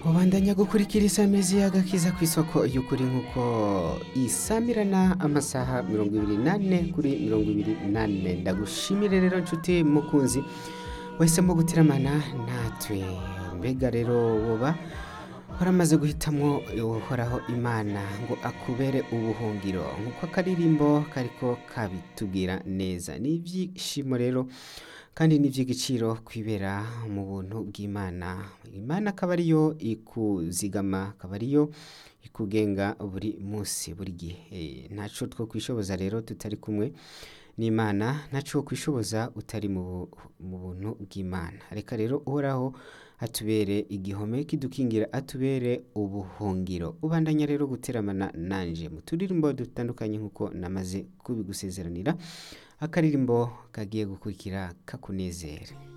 ubandanya gukurikira isamizi y'agakiza ku isoko y'ukuri nk'uko isamirana amasaha mirongo ibiri n'ane kuri mirongo ibiri n'ane ndagushimire rero nshuti mukunzi wahisemo gutiramana natwe mbega rero woba waramaze guhitamwo uhoraho imana ngo akubere ubuhungiro nk'uko akaririmbo kariko kabitubwira neza ni ibyishimo rero kandi ni iby'igiciro kwibera mu buntu bw'imana imana akaba ariyo ikuzigama akaba ariyo ikugenga buri munsi buri gihe ntaco two kwishoboza rero tutari kumwe n'imana ntaco kwishoboza utari mu mu buntu bw'imana reka rero uhoraho atubere igihome kidukingira atubere ubuhungiro ubandanya rero guteramana nanje mu turirimbo dutandukanye nk'uko namaze kubigusezeranira akaririmbo kagiye gukurikira kakunezere